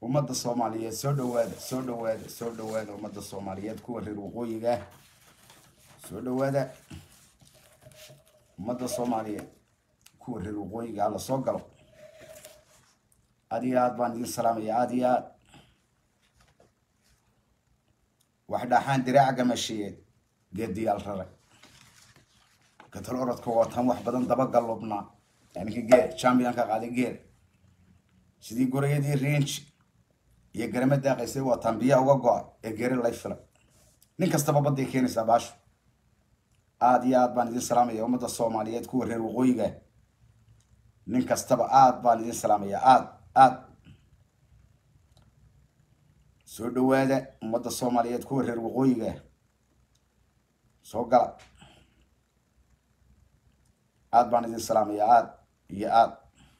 ummadda soomaaliyeed soo dhawaada soo dhawaada soo dhawaada ummadda soomaaliyeed kuwa reer waqooyiga ah soo dhawaada ummadda soomaaliyeed kuwa reer waqooyiga ah la soo galo aad iyo aad baan idin salaamaya aad iyo aad wax dhaxaan diraaca gamashiyeed geediyaal raray katal orodka wataan wax badan dabagalubnaa ninka geer championka qaaday geer sidii gorayadii range iyo garama daaqaysay wataan biyaha uga go-a ee geeri lay filay nin kastaba badday keenaysaa baashu aada iyo aad baan idin salaamaya ummadda soomaaliyeed kuwa reer waqooyiga nin kastaba aad baan idin salaamaya aad aad soo dhawaada ummadda soomaaliyeed kuwa reer waqooyiga soo gala aad baan idin salaamaya aad iyo aad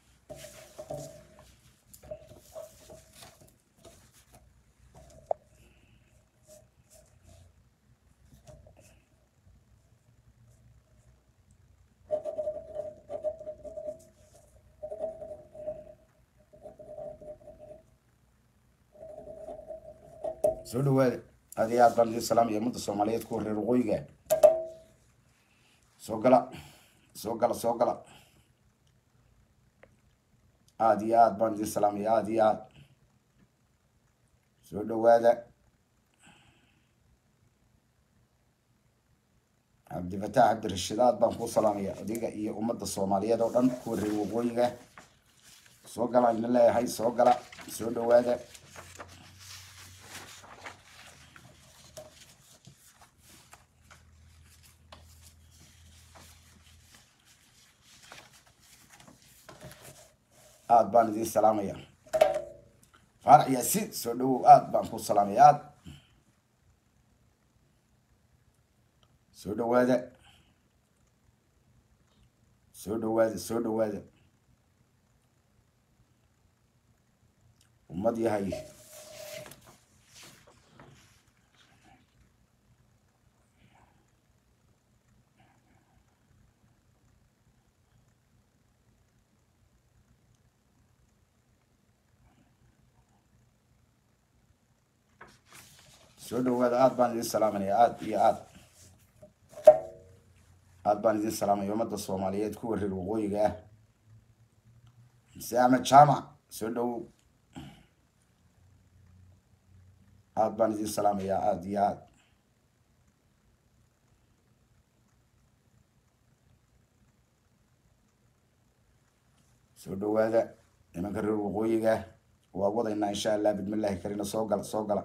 soo dhawaada aad iyo aad baan idin salaamaya ummadda soomaaliyeed kuwa reer waqooyiga soo gala soo gala soo gala aada iyo aad baan idin salaamaya aada iyo aad soo dhawaada cabdifataax cabdirashiid aad baan kuu salaamaya adiga iyo ummadda soomaaliyeed oo dhan kuwa reer waqooyiga soo gala ina leeyahay soo gala soo dhawaada aada baan idin salaamaya faarax yaasiin soo dhawow aada baan ku salaamaya aad soo dhawaada soo dhawaada soo dhawaada ummad yahay soo dhawaada aada baan idin salaamanaya aada iyo aad aada baan idin salaamaya ummadda soomaaliyeed kuwa reer waqooyiga ah mse axmed jaamac soo dhawow aada baan idin salaamaya aada iyo aad soo dhawaada nimanka reer waqooyiga waa wadaynaa insha allah bidmillahi karina soo gala soo gala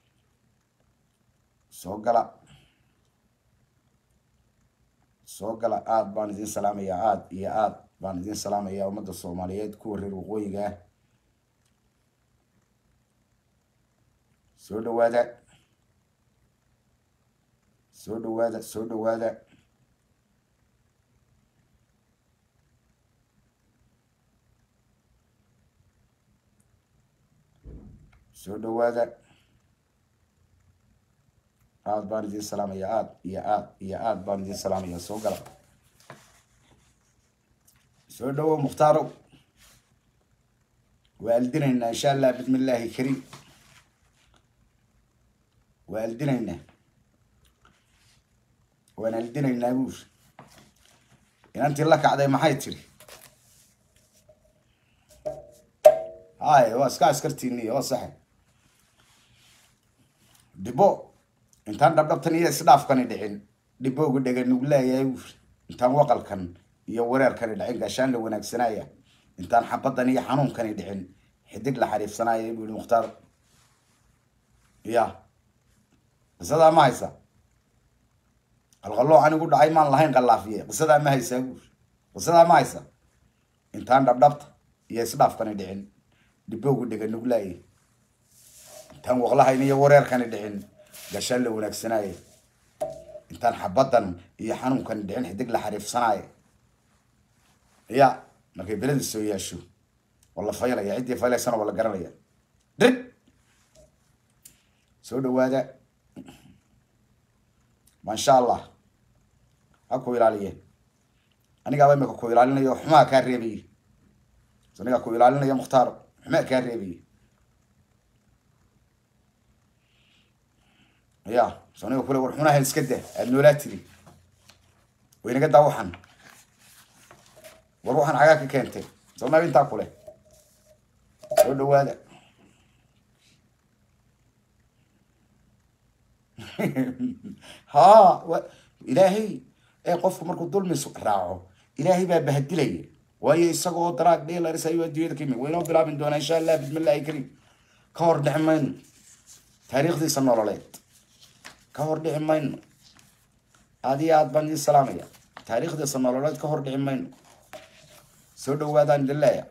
soo gala soo gala aada baan idin salaamaya aada iyo aad baan idin salaamaya ummadda soomaaliyeed kuwa reer waqooyiga ah soo dhawaada soo dhawaada soo dhawaada soo dhawaada aada baan idin salaamaya aada iyo aad iyo aada baan idin salaamaya soo gala soo dhawow mukhtaaro waa aldinaynaa insha allah bismi illaahi kariim waa aldinaynaa waan aldinaynaa buur inantii la kacday maxay tiri hay waa iska askartiiniy waa saxe dibo intaan dhabdhabtan iyo isdhaafkani dhicin dhibooga dhega nugu leeyahay buur intaan waqalkan iyo wareerkani dhicin gaashaan la wanaagsanaya intaan xabadan iyo xanuunkani dhicin xidig la xariifsanaya buu yihi mukhtaar ya qisadaa ma haysa qalqaloo anigu dhacay maan lahayn qalaafiye qisadaa ma haysaa buur qisadaa ma haysa intaan dhabdhabta iyo isdhaafkani dhicin dhibooga dhega nugu leeyahay intaan waqlahayn iyo wareerkani dhicin gashaan la wanaagsanaaye intaan xabadan iyo xanuunkani dhicin xidig la xariifsanaaye ya markay beleda soo yaasho waa la faylaya ciddii faylaysana waa la garanaya dhig soo dhawaada maasha allah ha ku ilaaliye anigaaba imika ku ilaalinayo xumaa kaa reebaye anigaa ku ilaalinaya mukhtaar xumaa kaa reebaye ya soniga kule war xunaha iska dah aada noolaa tiri waynaga daa waxan war waxaan xagaa ka keentay soomaabi intaa kule soo dhawaada ha wa ilaahay ee qofku markuu dulmi raaco ilaahay baa bahadilaya waayo isagoo daraag dheelaris ayuu adduunyada ka yimi waynoo bilaabin doonaa insha allah bismillahi kariim ka hor dhici mayno taariikhdiisa nololeed ka hor dhici mayno aad iyo aad baan idin salaamaya taariikhdiisa nololeed ka hor dhici mayno soo dhawaadaan idin leeya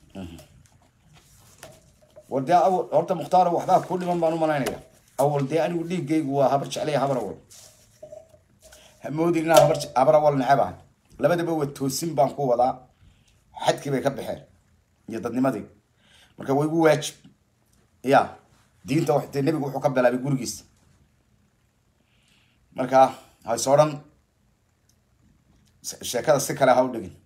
war dee awal horta mukhtaaro waxbaa ku dhiman baan u malaynaya awal dee anigu dhiiggaygu waa habar jeclaya habar awal hamoodin inaa habar habar awal necabahay labadaba waa toosin baan ku wadaa xadkii bay ka baxeen iyo dadnimadii marka waa igu waajib ya diinta wax dee nebigu wuxuu ka bilaabay gurigiisa marka hayse odhan sheekada si kale ha u dhigin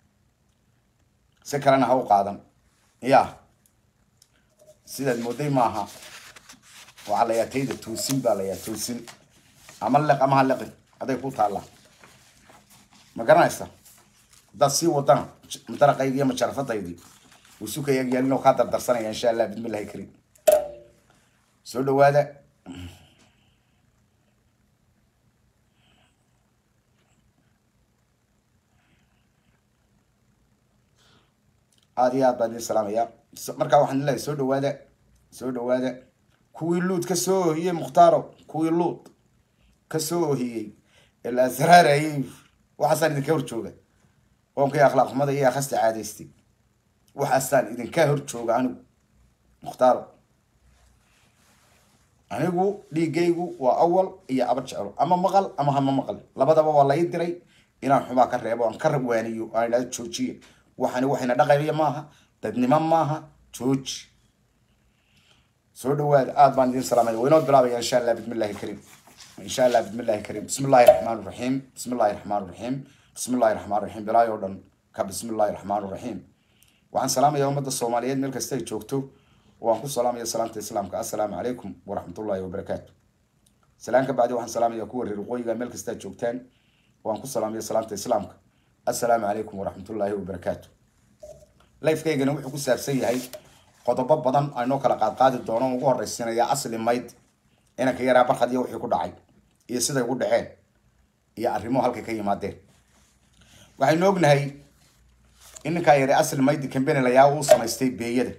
si kalena ha u qaadan ya sidaad mooday maaha waxaa la yaa tayda toosin baa la yaa toosin ama leq ama ha leqin aday ku taallaa ma garanaysa haddaad sii wadana daraqaydi iyo majarafadaydii uu sukaya yaalin oo kaa dardarsanaya insha allah bismillahi kariim soo dhawaada aada iyo aad baan idin salaamaya markaa waxaan leeyahay soo dhawaada soo dhawaada kuwii luud ka soo ohiyey mukhtaaro kuwii luud ka soo ohiyey ee la asraarayay waxaasaan idinka hor jooga qoonkii akhlaaq xumada iyo akhasta caadaystay waxaasaan idinka hor jooga anigu mukhtaaro anigu dhiiggaygu waa awal iyo aba jeclo ama maqal ama hama maqal labadaba waa lai diray inaan xumaa ka reebo aan ka waaniyo aan idhahdo joojiye waxani waxayna dhaqaya maaha dadnimo maaha jooji soo dhawaada aad baan idin salaamaya waynoo bilaabaya insha allah bismillahi kariim insha allah bismillahi kariim bismi illahi raxmaan raxiim bismi illahi raxmaan raxiim bismi illahi raxmaan raxiim bilaayo o dhan ka bismi illahi raxmaan raxiim waxaan salaamaya ummadda soomaaliyeed meel kasta ay joogto waan ku salaamaya salaamta islaamka assalaamu calaykum waraxmatullahi wabarakaatu salaan ka bacdi waxaan salaamaya kuwa reer waqooyiga meel kasta ad joogtaan waan ku salaamaya salaamta islaamka assalaamu calaykum waraxmatullaahi wabarakaatu lifekaygana wuxuu ku saabsan yahay qodobo badan aynoo kala qaadqaadi doono ugu horeysiinaya asli mayd inanka yaraa barkad iyo wixii ku dhacay iyo siday ugu dhaceen iyo arrimuhu halkay ka yimaadeen waxaynu ognahay in ninkaa yare asli maydi cambeni layaa uu samaystay beeyada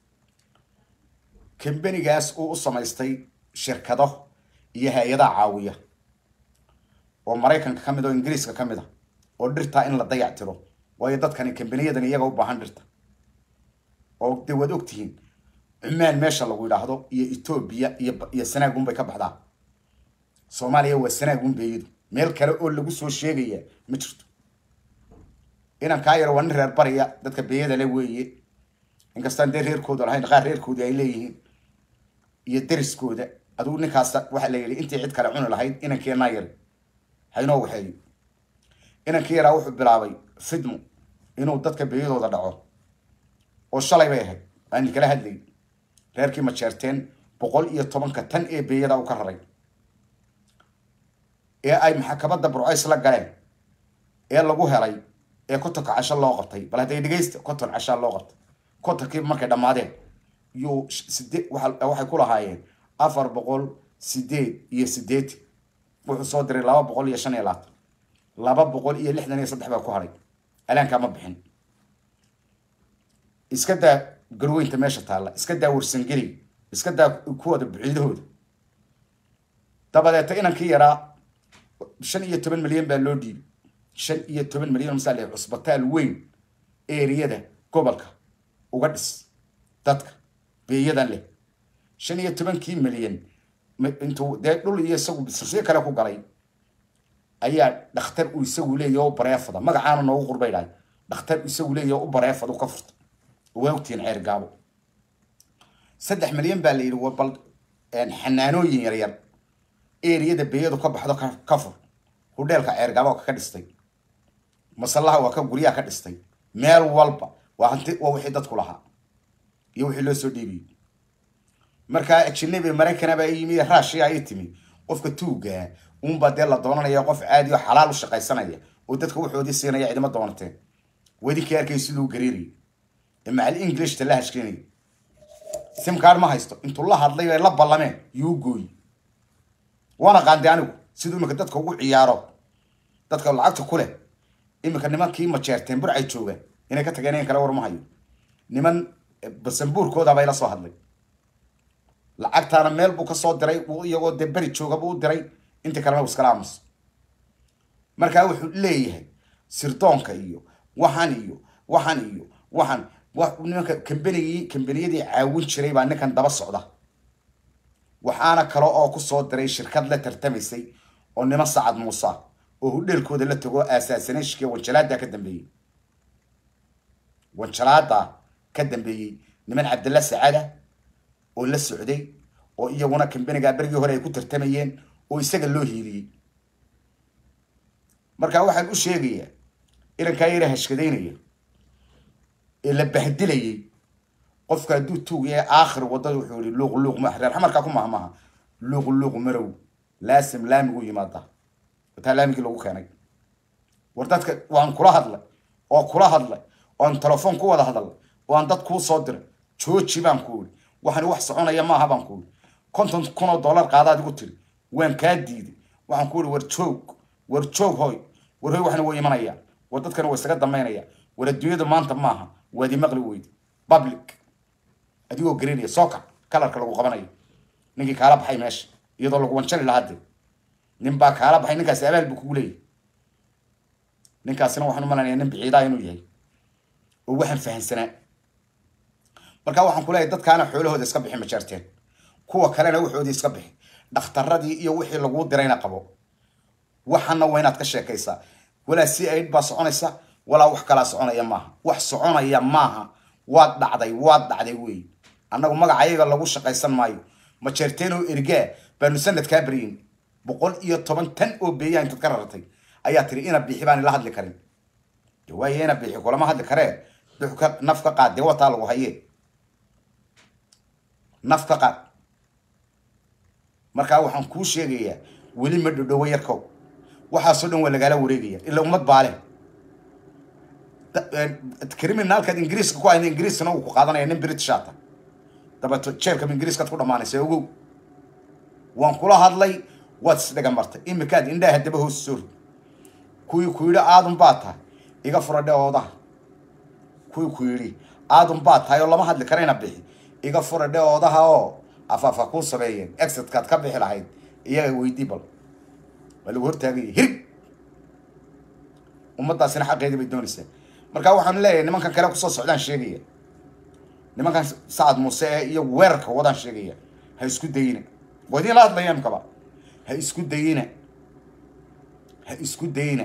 cambenigaas uu u samaystay shirkado iyo hay-adaha caawiya oo maraykanka ka mid oo ingiriiska ka mid a oo dhirtaa in la dayac tiro waayo dadkani kambaniyadan iyaga u baahan dhirta oo dee waad ogtihiin cumaan meesha lagu yidhaahdo iyo etoobiya iyo iyo sanaagun bay ka baxdaa soomaaliya waa sanaagun beeyadu meel kale oo lagu soo sheegaya ma jirto inan kaa yaro waa nin reer bariya dadka beeyada le weeye inkastaan dee reerkooda lahayn qaar reerkoodii ay leeyihiin iyo deriskooda adigu ninkaas waxaa la yidhi intii cid kale cuni lahayd inankeenaa yari haynoo waxeeyo inankii yaraa wuxuu bilaabay fidmo inuu dadka beeyadooda dhaco oo shalay bay ahayd aan kala hadlay reerkii majeerteen boqol iyo tobanka tan ee beeyada u ka raray ee ay maxakabadda burcays la galeen ee lagu helay ee kotonka casho loo qabtay bal hadday dhegeysta konton cashaa loo qabtay kontonkii markay dhammaadeen yuu side waxay ku lahaayeen afar boqol sideed iyo sideetan wuxuu soo diray laba boqol iyo shan iyo labaatan laba boqol iyo lixdan iyo saddex baa ku hadhay alaankaa ma bixin iska daa garweynta meesha taalla iska daa warsangeli iska daa kuwada buciidahooda dabadeeta inankii yaraa shan iyo toban milyan baa loo dhiibay shan iyo toban milyan masaale cusbitaal weyn eriyada gobolka uga dhis dadka beeyadan leh shan iyo tobankii milyan intuu dee dhul iyo isagu bisirsiyo kale ku galay ayaa dhakhtar uu isagu leeyahy u bareefada magacaana noogu qurbay dhahay dhakhtar isagu leeyahy u bareefada ka furta waa ogtihiin ceer gaabo saddex milyan baa la yidhi waa bal xanaanooyin yaryar eriyada beeyadu ka baxdo ka fur hudheelka ceer gaabo ka dhistay masallaha waa ka guryaha ka dhistay meel walba waa hanti waa wixii dadku lahaa iyo wixii loo soo dhiibiyey markaa ajinabi maraykana baa yimi raashiya ay timi qofka tuugaa uunbaa dee la doonanaya qof caadi oo xalaal u shaqaysanaya oo dadka wuxoodii siinaya cidima doonateen wadinkii arkay siduu gariirayay ee macal englishta la hashkeenayay simkaar ma haysto intuu la hadlay ay la ballameen yuu gooyi waana qaandi anigu siduu iminka dadka ugu ciyaaro dadka lacagta ku leh iminka nimankii majeerteen burcay joogaan inay ka tageen in kale war ma hayo niman basambuurkooda bay la soo hadlay lacagtaana meel buu ka soo diray iyagoo dee beri jooga buu u diray intii kalena uu iskala aamuso markaa wuxuu leeyahay sirdoonka iyo waxan iyo waxan iyo waxan nimanka kambanigii kambaniyadii caawin jiray baa ninkan daba socda waxaana kale oo kusoo diray shirkad la tartamaysay oo niman sacad muuse oo hudheelkooda la tago aasaasaneeshkii wanjalaada ka dambeeyey wanjalaada ka dambeeyey niman cabdilla sacada oo la socday oo iyaguna kambanigaa berigii hore ay ku tartamayeen oo isaga loo hiiliyey markaa waxaan u sheegayaa inankaa yara hashkadaynaya ee la bahdilayay qofka hadduu tuug yahay aakhir waddada wuxuu yihi luuq luuq ma reer xamarkaa ku mahmaha luuq luuq marow laasim laamigu yimaada wataa laamigii lagu keenay war dadka waan kula hadlay oo kula hadlay oan telefoon ku wada hadalnay oo aan dad kuu soo diray jooji baan ku iri waxaan wax soconaya maaha baan ku iri konton kun oo dollar qaadaad igu tiri waan kaa diiday waxaan ku iri war joog war joog hoy war hoy waxna way imanayaan war dadkana way isaga dambaynaya war adduunyada maanta maaha waad imaqli weydi public adigoo garaynaya sooka kalarka lagu qabanayo ninkii kaala baxay meesha iyadoo lagu wanjali lahaa dee nin baa kaala baxay ninkaasi abaal buu kugu leeyahy ninkaasina waxaan u malanaya nin biciidaa inuu yahay oo waxaan fahansanaa markaa waxaan ku leeyahay dadkaana xoolahooda iska bixi majeerteen kuwa kalena waxoodii iska bixi dhakhtaradii iyo wixii laguu dirayna qabo waxana waa inaad ka sheekaysaa walaa si aid baa soconaysa walaa wax kalaa soconaya maaha wax soconaya maaha waad dhacday waad dhacday wey annagu magacayaga lagu shaqaysan maayo majeerteen oo ergaa baanu sanadkaa baryin boqol iyo toban tan oo beeyaa intaad ka rartay ayaa tiri ina biixi baan ila hadli karin waayo ina biixi kulama hadli karee dux ka naf ka qaad dee wataa lagu hayee naf ka qaad markaa waxaan kuu sheegayaa weli ma dhodhowo yarkow waxaasoo dhan waa lagaala wareegaya ila ummad baale criminalkaad ingiriiska ku hayna ingiriiskana uu ku qaadanaya nin britishata dabeeto jeelkaba ingiriiskaad ku dhamaanaysa ogow waan kula hadlay waad isdhaga martay imikaad indhaha daba hoos soo rid kuwii ku yidhi aadun baa tahay iga fura dheoodaha kuwii ku yidhi aadun baa tahay oo lama hadli karayna bixi iga fura dheoodaha oo afaafa kuu sameeyeen exitkaad ka bixi lahayd iyaga weydii bal waa lagu hortaagaya hirig ummadaasina xaqeedii bay doonaysaa markaa waxaan leeyahay nimankan kale kusoo socdaan sheegaya nimankan sacad muuse ee iyo weerarka wadaan sheegaya ha isku dayina waa idiin la hadlaya imkaba ha isku dayina ha isku dayina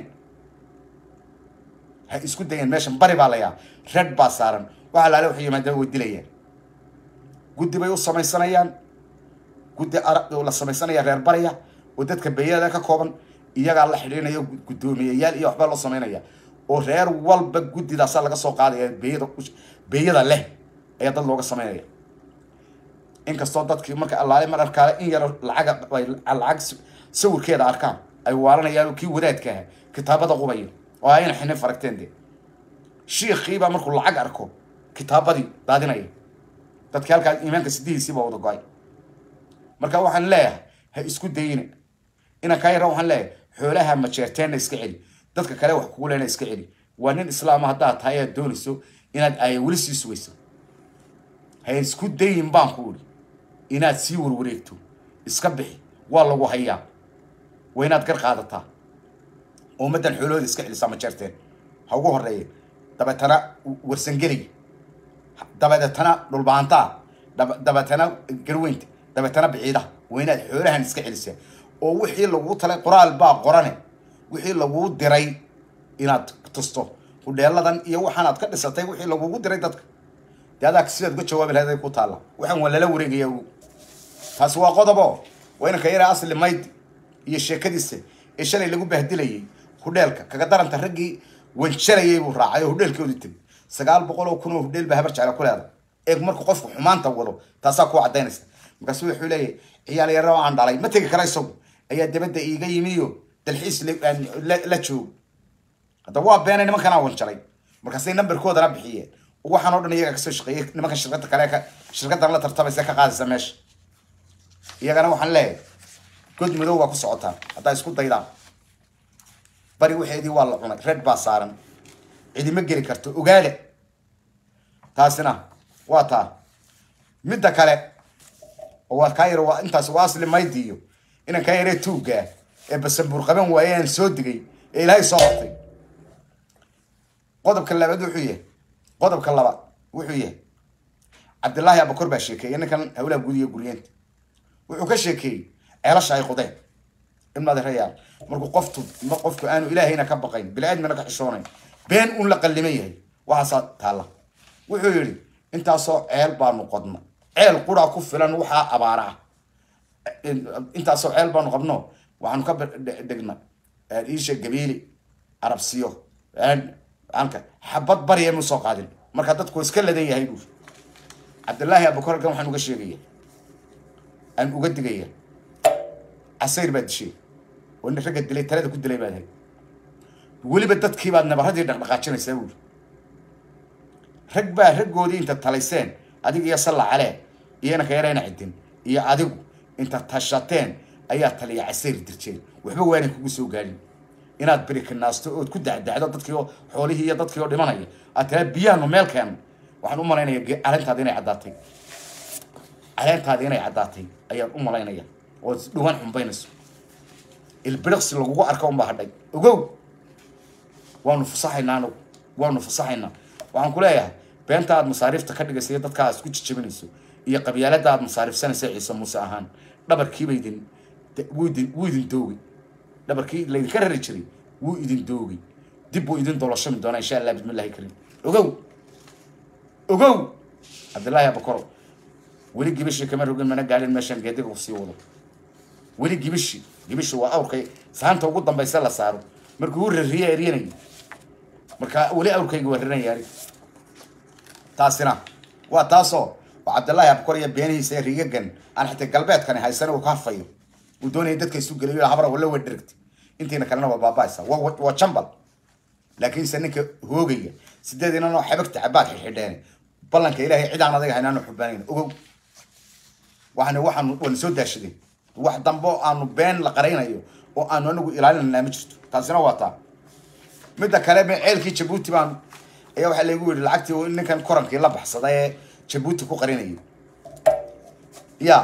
ha isku dayin meeshan bari baa layaa red baa saaran waxa laale waxay yimaadeen way dilayaan guddi bay u samaysanayaan guddi la samaysanaya reer barya oo dadka beeyada ka kooban iyagaa la xidhiinaya guddoomiyayaal iyo waxbaa loo samaynaya oo reer walba guddidaasaa laga soo qaadaya beeyada beeyada leh ayaa dad looga samaynaya inkastoo dadkii marka allaale mar arkaale in yar lacaga lacag sawirkeeda arkaan ay waalanayaan kii wadaadka aha kitaabada qubaya oo ayna xinin faragteen de shiikhiibaa markuu lacag arko kitaabadii daadinaya dadkii halkaa iimaanka sidihiisiibaa wada go-ay marka waxaan leeyahay ha isku dayina inaan kaa yara waxaan leeyahay xoolaha majeerteenna iska celi dadka kale wax kugu leena iska celi waa nin islaama haddaad tahay aad doonayso inaad aaya weli sii sugayso ha isku dayin baan ku uri inaad sii warwareegto iska bixi waa lagu hayaa waa inaad gar qaadataa oo ummaddan xoolahooda iska celisaa majeerteen ha ugu horeeya dabeetana warsangelay dabadeetana dhulbaantaa dabeetana garweynta dabeetana biciida waa inaad xoolahan iska celisaa oo wixii laguu talay qoraal baa qorane wixii laguu diray inaad tusto hudheeladan iyo waxaanaad ka dhisatay wixii lagugu diray dadka dee adaa sidaad uga jawaabi lahayd ay ku taalla waxaan waa lala wareegaya ogu taasi waa qodobo waa inanka yara asli mayd iyo sheekadiisa ee shalay lagu bahdilayay hudheelka kaga daranta raggii wanjalayay buu raacay oo hudheelkoodu tegay sagaal boqol oo kun oo hudheel baa habar jecla ku leedahay eeg marku qofku xumaanta wado taasaa ku cadaynaysa markaasu wuxuu leeyahay ciyaal yaro aan dhalay ma tegi kara isagu ayaa dabadda iiga yimiyo dalxiis la joog hadda waa beena nimankanaa wanjalay markaasay nambarkoodana bixiyeen waxaan oo dhan iyaga kasoo shaqeeyey nimanka shirkada kale shirkadan la tartamaysa ka qaadaysa meesha iyagana waxaan leeyahay god madow baa ku socotaan haddaa isku daydaan bari waxeedii waa la cunay red baa saaran cidima geli karto ogaada taasina waa taa midda kale oo waa kaa yar waa intaas waa asli maydiiyo inan kaa yaree tuuggaa ee basanbuur qaban waaye aan soo digay ee ilaahay soo hortay qodobka labaad wuxuu yahay qodobka labaad wuxuu yahay cabdillaahi abakor baa sheekeeyey ninkan hawlaha guud iyo guryeenta wuxuu ka sheekeeyey ceelasha ay qodeen ibn adeerayaal markuu qoftu qofku aanu ilaahayna ka baqayn bini-aadmina ka xishoonayn been uun la qalliman yahay waxaasaa taalla wuxuu yidhi intaasoo ceel baanu qodna ceel quraa ku filan waxaa abaara ah intaasoo ceel baanu qabno waxaanu ka dhigna iisha gabiili arabsiyo anka xabad bariya mu soo qaadin marka dadku iska ladan yahay buu cabdillaahi abakorkan waxaan uga sheegaya aan uga digaya casayr baad dishay oo nin ragga dilay talada ku dilay baad hay weliba dadkii baad nabaradii dhaqdhaqaajinaysaa buuri rag baa raggoodii inta talayseen adiga iyo salla calee iyona ka yarayna cidin iyo adigu inta tashateen ayaa taliya casayr dirjeen waxba waanay kugu soo gaadhin inaad berikanaasto ood ku dacdacdo dadkii oo xoolihii iyo dadkii oo dhimanaya aad tiraa biyaanu meel keeno waxaan u malaynaya caleentaadi inay caddaatay caleentaadi inay caddaatay ayaan u malaynaya oo dhawaan xumbaynayso ilbiriqsi lagugu arka unbaa hadhay ogow waanu fasaxaynaa anagu waanu fasaxaynaa waxaan ku leeyahay beenta aad masaariifta ka dhigaysa iyo dadka aad isku jijabinayso iyo qabyaalada aad masaariifsanaysa ciise muuse ahaan dhabarkiiba idin wuu idin wuu idin doogay dhabarkii laydinka rari jiray wuu idin doogay dib buu idin dolashami doonaa insha allah bismillahi kariim ogow ogow cabdillaahi abakoro weli gibishii kama rogin mana gaalin meeshaan geediga kusii wado weli gibishi gibishi waa awrkay saanta ugu dambaysa la saaro markuu u rariye eryanayay marka weli awrkayga waa raranaya anig taasina waa taasoo waa cabdillaahi abakor iyo beenihiisa ee rigagan aan xitaa galbeedkani haysana uu ka hafayo uu doonaya dadka isu geliyo habra wala wa dhergta intiina kalena waa baaba'aysa waa jambal laakiinse ninka hoogaya sideed inanoo xabagta cabaad xidhxidheen ballanka ilaahay cidaan adaga haynaanu xubaanayn ogow waxaan waxaan wana soo daashadeen wax dambe oo aanu been la qaraynayo oo aanu anagu ilaalinanaa ma jirto taasina waa taa midda kale ceelkii jabuuti baan ayaa waxaa laygu yidhi lacagtii ninkan korankii la baxsaday ee jabuuti ku qarinayay ya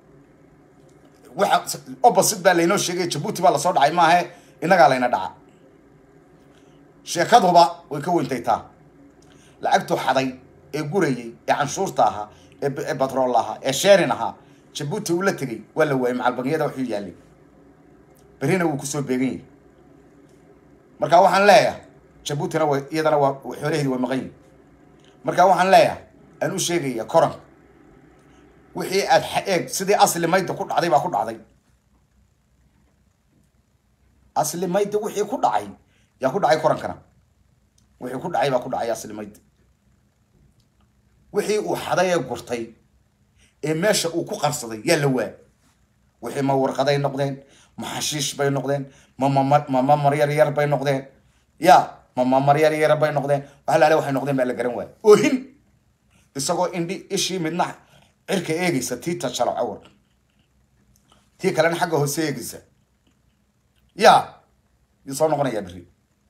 waxa opposite baa laynoo sheegay jabuuti baa lasoo dhacay maahe innagaa layna dhaca sheekaduba way ka weyntay taa lacagtuu xaday ee gurayay ee canshuurta ahaa ee batrool ahaa ee sheerin ahaa jabuuti uu la tegay waa la waayay macalbangiyada waxuu yaallay berrina wuu kusoo beegan yahay marka waxaan leeyahay jabuutina wa iyadana waa xoolaheedi waa maqan yihin marka waxaan leeyahay aan u sheegaya koranka wixii aad eeg sidii asli mayda ku dhacday baa ku dhacday asli mayda wixii ku dhacay yaa ku dhacay korankana wixii ku dhacay baa ku dhacay asli mayda wixii uu xaday ee gurtay ee meesha uu ku qarsaday yaa la waa wixii ma warqaday noqdeen ma xashiish bay noqdeen ma mamamar yar yar bay noqdeen ya ma mamar yar yar bay noqdeen waxa laale waxay noqdeen baa la garan waaya oohin isagoo indhi ishii midna cirka eegaysa tii tajalo cawar tii kalena xagga hoose eegaysa ya yuu soo noqonayaa berri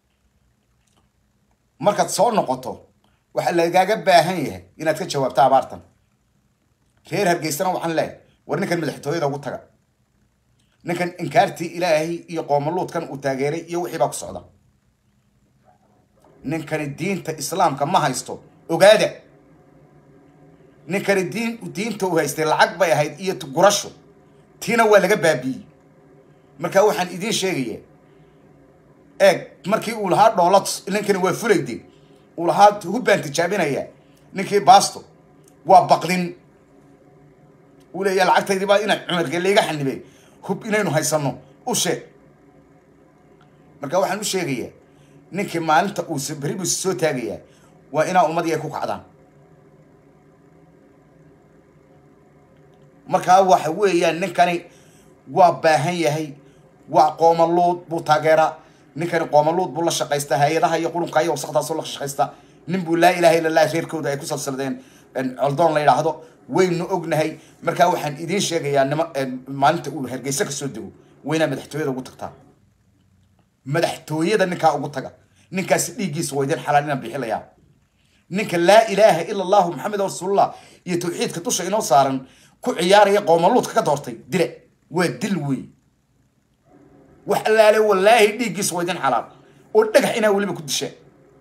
markaad soo noqoto waxaa lagaaga baahan yahay inaad ka jawaabto abaartan reer hargeysana waxaan leehay war ninkan madaxtooyada ugu taga ninkan inkaartii ilaahay iyo qoomaluudkan uu taageeray iyo wixii baa ku socda ninkani diinta islaamka ma haysto ogaada ninkani diin diinta uu haystay lacag bay ahayd iyo gurasho tiina waa laga baabiiyey marka waxaan idiin sheegaya eeg markii uu lahaa dhoolad ninkani waa fulayde uu lahaa hubbaan tijaabinaya ninkii baasto waa baqdin uu leeya lacagtaydii baa ina cumarge layga xanibay hub inaynu haysano u sheeg marka waxaan u sheegayaa ninkii maalinta uu beri buu soo taagayaa waa inaa ummadii ay ku kacdaan markaa waxa weeyaan ninkani waa baahan yahay waa qoomaluud buu taageeraa ninkani qoomaluud buu la shaqaystaa hay-adaha iyo qulunka iyo wasaqdaasoo la shaqaystaa nin buu laa ilaha illa allah reerkooda ay ku salsaladeen coldoon la yidhaahdo waynu ognahay markaa waxaan idiin sheegayaa nima maalinta uu hargeysa kasoo dego waynaa madaxtooyada ugu tagtaa madaxtooyada ninkaa ugu taga ninkaasi dhiiggiisa waa idin xalaal inaan bixilayaa ninka laa ilaaha ila allahu maxamed rasuulullah iyo tawxiidka dusha inoo saaran ku ciyaaraya qoomaluudka ka doortay dile waa dil wey wax allaale wallaahi dhiiggiisa waa idin xalaal oo dhagax inaa weliba ku dishaa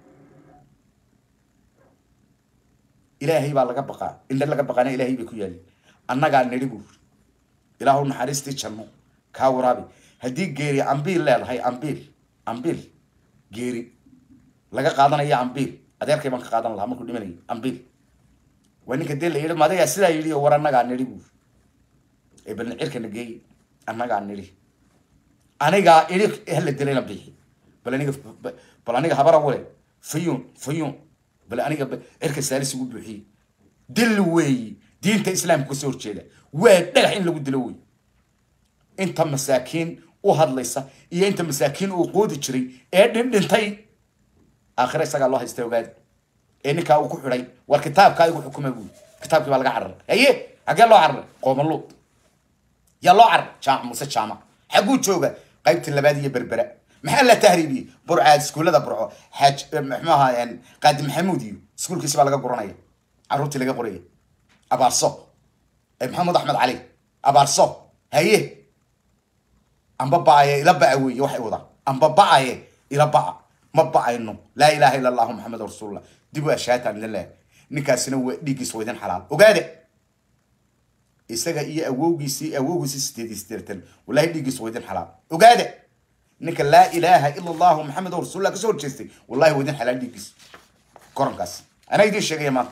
ilaahay baa laga baqaa indha laga baqaana ilaahay bay ku yaali annagaa nidhi buu ilaahu naxariistii janno kaa waraabi haddii geeri ambiil leedahay ambiil ambiil geeri laga qaadanaya ambiil adeerkay baan ka qaadan lahaa markuu dhimanayay ambiil waa ninka dee la yidhi madayaa sidaa yidhi war annagaa nidhi buu ee balna cirkana geey annagaa nidhi anigaa idhi hala dilayna bixi bal aniga bal aniga habara wale fayuun fayuun bal aniga cirka saalis ugu buuxiyey dil weeyi diinta islaamka kasoo horjeeda waa dhagax in lagu dilo wey inta masaakiin u hadlaysa iyo inta masaakiin uu qoodi jiray ee dhindhintay aakhira isagaa loo haysta ogaadi ee ninkaa uu ku xidhay war kitaabkaa igu xukuma buui kitaabkii baa laga cararay haye xaggee loo cararay qoomaluud yaa loo cararay jaamac muuse jaamac xagguu jooga qaybtii labaad iyo berbera maxaa la tahriibiyey burcaad iskuullada burco xaaj muxuu ahaa qaadi maxamuud iyo iskuulkiisi baa laga guranaya carruurtii laga qoraya abaarso maxamed axmed cali abaarso haye amba ba'aye ila ba'a weeye waxay wadaan amba ba'aye ila ba'a ma ba'ayno laa ilaha illa allahu maxamed rasuulullah dib u ashaataan idin leehay ninkaasina waa dhiiggiis waa idin xalaal ogaade isaga iyo awowgiisii awowgiisii sideed iyo sideetan wallahi dhiiggiis waa idin xalaal ogaade ninka laa ilaaha ila allahu maxamed rasuulullah kasoo horjeestay wallahi waa idin xalaal dhiiggiis korankaas anaa idiin sheegaya maanta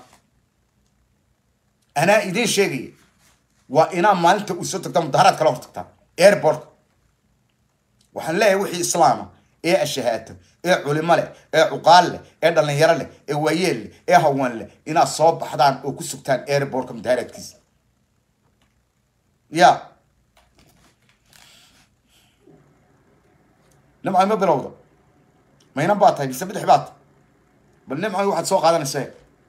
anaa idiin sheegaya waa inaa maalinta uu soo tagtaa mudaharaad kala hor tagtaa airportka waxaan leeyahay wixii islaama ee ashahaato ee culimo leh ee cuqaal leh ee dhalinyaro leh ee waayeel leh ee hawaan leh inaad soo baxdaan oo ku sugtaan airportka mudaharaadkiisa ya nimcoy ma bilowda maynan baa tahay mise bidix baad bal nimcoy waxaad soo qaadanaysa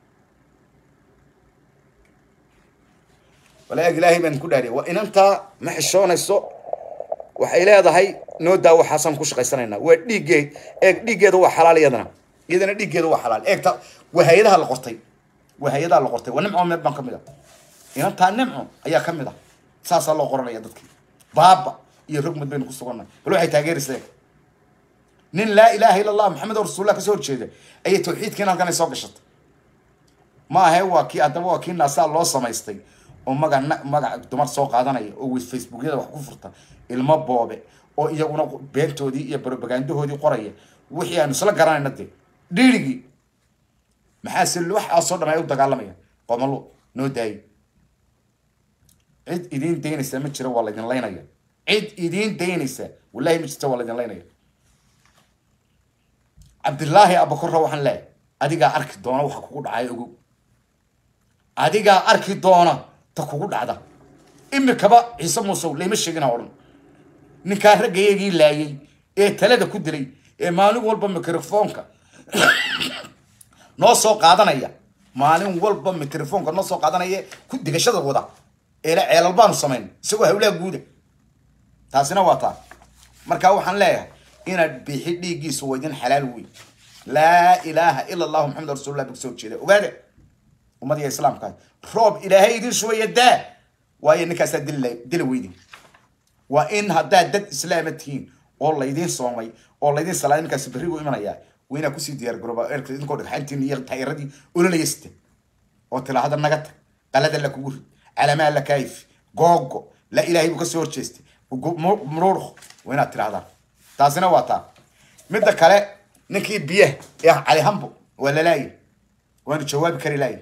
wala eeg ilaahay baan ku dhaariya waa inantaa ma xishoonayso waxay leedahay noo daa waxaasaan ku shaqaysanaynaa waa dhiiggeed eeg dhiiggeeda waa xalaal iyadana iyadana dhiiggeeda waa xalaal eegta waa hay-adaha la qortay waa hay-adaha la qortay waa nimco meed baan ka mid ah inantaa nimco ayaa ka mid ah saasaa loo qoranaya dadkii baaba iyo rogmad baynu ku sugannahay bal waxay taageeraysa eeg nin laa ilaaha illa allah maxamed oo rasuullah kasoo horjeeda ayay tawxiidkiin halkan ay soo gashatay ma ahe waa kii haddaba waa kii naasaa loo samaystay oo magac magac dumar soo qaadanaya oo wi facebookyada wax ku furta ilmo boobe oo iyaguna beentoodii iyo propagandahoodii qoraya wixii aanu isla garanayna dee dhiirigii maxaase waxaasoo dhan ay u dagaalamaya qomalo noo daayo cid idiin daynaysa ma jiro waa laydin laynaya cid idiin daynaysa wallahi ma jirto waa laydin laynaya cabdillaahi abakorra waxaan leeyahay adigaa arki doona waxa kugu dhacay ogow adigaa arki doona ta kugu dhacda imikaba ciise muusow layma sheegina odhan ninkaa raggayagii laayay ee talada ku dilay ee maalin walba microfoonka noo soo qaadanaya maalin walba microfoonka noo soo qaadanaya ku digashada wada eele ceelal baanu samayn isagoo hawlaha guuda taasina waa taa marka waxaan leeyahay inaad bixi dhiiggiisu waa idin xalaal weyn laa ilaaha ila allahu maxamed rasuulullah buu soo jeeda ogaade ummadiga islaamka roob ilaahay idin shubaya daa waayo ninkaasaa dili dila weydi waa in haddaad dad islaama tihiin oo laydin soomay oo laydin salaaday ninkaasi berri buu imanayaa waa inaa kusii diyaar garooba eerka idinkoo dhagxantiin iyo taayiradii ololaya sita oo tilaahada naga tag qalada la kugu rid calamaa la kaayif googo la ilaahay buu kasoo horjeestay muruurk waa inaad tirahdaan taasina waa taa midda kale ninkii biyaha ee cali hambo waa lalaaya waanu jawaabi kari laaya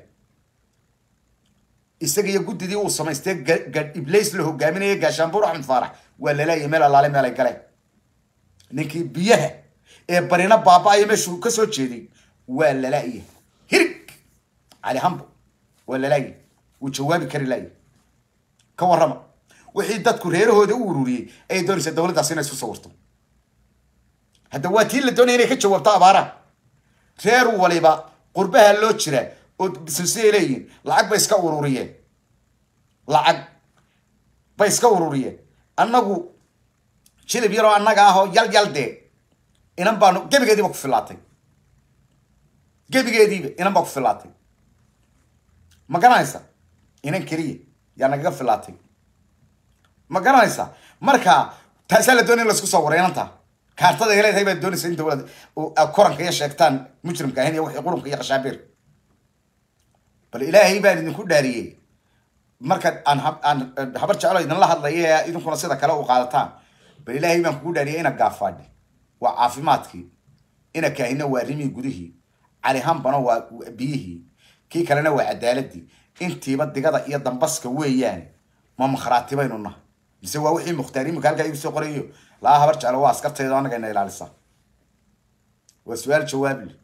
isaga iyo guddidii uu samaystay iblays la hogaaminaya gaashaanbuur axmed faarax waa lalaaya meel alaale meel ay galeen ninkii biyaha ee barina baaba-aya meeshuu ka soo jeeday waa lalaaya hirig cali hambo waa lalaaya wuu jawaabi kari laaya ka warrama wixii dadku reerahooda u ururiyey ayay doonaysaa dowladdaas inay isku sawirto hadda waa tii la doonaya inay ka jawaabto abaaraha reer waliba qurbaha loo jira oo businessay leeyihiin lacag bay iska ururiyeen lacag bay iska ururiyeen annagu jilib yaroo annaga ah oo yal yal dee inan baanu gebigeediiba ku filaatay gebigeediiba inan baa ku filaatay ma garanaysa inan keliya yaa nagaga filaatay ma garanaysa marka taasaa la doonaya in laisku soo waray inanta kaartada ay leedahay baad doonaysa in dowlad koranka iyo sheegtaan mujrimka ahayn iyo wixii qurunka iyo khashaabiir bal ilaahay baan idinku dhaariyey marka aan aan habar jeclo idinla hadlayo ee idinkuna sida kale u qaadataan bal ilaahay baan kugu dhaariyay ina gaafaadhi waa caafimaadkii ina kaahina waa rimii gudihii cali hambana waa biyihii kii kalena waa cadaaladii intiiba digada iyo dambaska weeyaane ma makhraati baynu nahay mise waa wixii mukhtaar imika halkaa igu soo qorayo laa habar jeclo waa askartayda anaga ina ilaalisa waa su-aal jawaable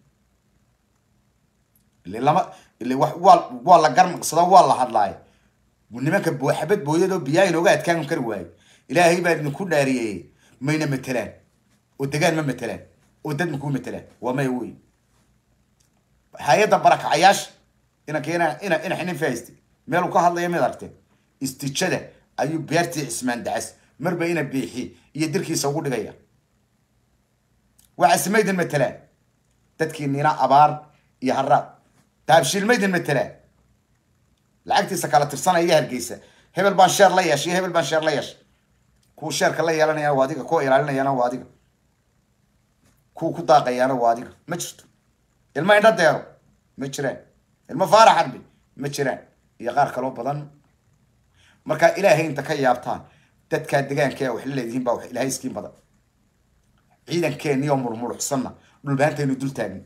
ile lama ile waa waa la garnaqsado waa la hadlaayo nimanka xabad booyadoo biyaa inooga adkaan kari waayo ilaahay baa idinku dhaariyey mayna matelaan oo degaan ma matelaan oo dad makuu matelaan waa maya wey hay-adda barakacayaasha inanka ina ina ina xinin fahayste meel uu ka hadlaya mid aragteen istijada ayuu beertii cismaan dacas marba ina biixi iyo dirkiisa ugu dhigaya waxaase maydin matelaan dadkii nina abaar iyo haraad daabshiil maydin matelaan lacagtiisa kala tirsanaya iyo hargeysa hebel baan sheer la yeeshay hebel baan sheer la yeeshay kuwa sheerka la yeelanayana waa adiga kuwa ilaalinayana waa adiga kuwa ku daaqayaana waa adiga ma jirto ilmo indha deero ma jiraan ilmo faarax arbi ma jiraan iyo qaar kaloo badan markaa ilaahay inta ka yaabtaan dadkaa degaanka wax la leedihiin baa wax ilaahay iskiin badan ciidankeeniyo murmuruxsanna dhulbaantaynu dul taagin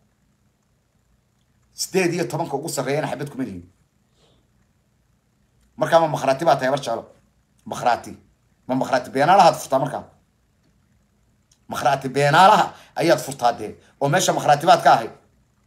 sideed iyo tobanka ugu sarreeyana xabad kuma lihin markaa ma makhraati baa tahay bar jeclo makhraati ma makhraati beenaalahaad furtaa markaa makhraati beenaalaha ayaad furtaa dee oo meesha makhraati baad ka ahayd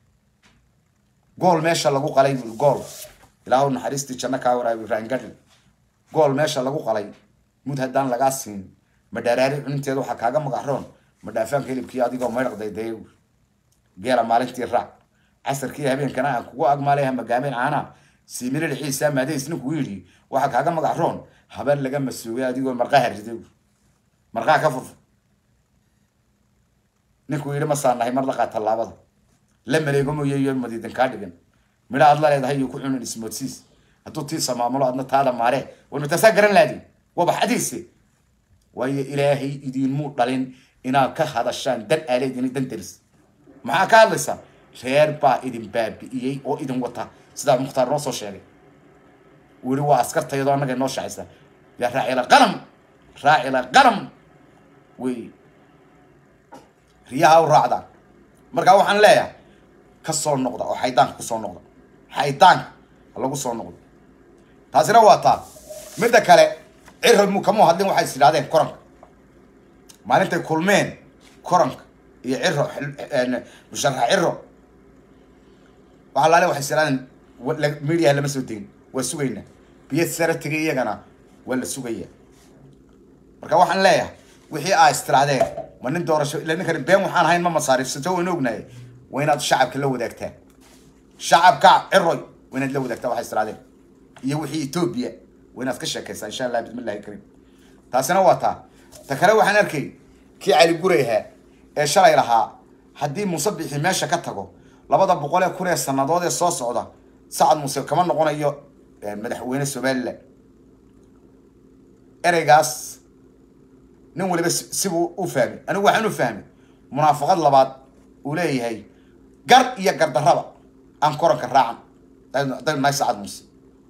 gool meesha lagu qalay bui gool ilaahu naxariistii janno kaa waraabi raangadhi gool meesha lagu qalay mud haddaan lagaa siin ma dharaari cuninteeda waxaa kaaga magaxroon ma dhaafaanka hilibkii adigoo maydhaqday dee geela maalintii raac casarkii habeenkana aan kugu agmaalay hamagaameen caanaa siimilil xiisa maadays ninkuu yidhi waxaa kaaga magaxroon habar laga masuugay adigoo marqaha riday marqaha ka furfur ninkuu yidhi masaa nahay mar laqaa tallaabada la maleego mooye iyo madiidan kaa dhigan midha aad la leedahay iyo ku cunin ismoodsiis hadduu tiisa maamulo adna taada maaree war mataasaa garan laadin waaba xadiise waayo ilaahay idinmuu dhalin inaad ka hadashaan dan aaleedin dan daris maxaa ka hadlaysaa reer baa idin baabi'iyey oo idin wata sidaa mukhtaar noo soo sheegay uu yihi waa askartayadoo annaga noo shacaysa yaa raacila qalam raacila qalam wey riyaha u raacdaan markaa waxaan leeyahay ka soo noqda oo xaydaanka ku soo noqda xaydaanka lagu soo noqdo taasina waa taa midda kale ciro mu kamuu hadlin waxay is idhahdeen koranka maalintay kulmeen koranka iyo ciro musharax ciro waxaa laale waxay is idhahdeen mediaha lama soo degin waa sugaynaa biyo sare tegay iyagana waa la sugaya marka waxaan leeyahay wixii aa istirahdeen ma nin doorasho ila ninkan been waxaan ahayn ma masaariifsato wayna ognahay waa inaad shacabka la wadaagtaan shacabka ciroy waa inaad la wadaagtaa waxay istirahdeen iyo wixii etoobiya waa inaad ka sheekaysaa insha allah bismillahi kariim taasina waa taa ta kale waxaan arkay kii cali guray ahaa ee shalay lahaa haddii muuse bixi meesha ka tago labada boqol ee kun ee sanadood ee soo socda sacad muuse kama noqonayo madaxweyne somaliland ereygaas nin waliba sibuu u fahmay anigu waxaan u fahmay munaafaqad labaad uu leeyahay gar iyo gardarraba aan koranka raacan hadaynu nahay sacad muuse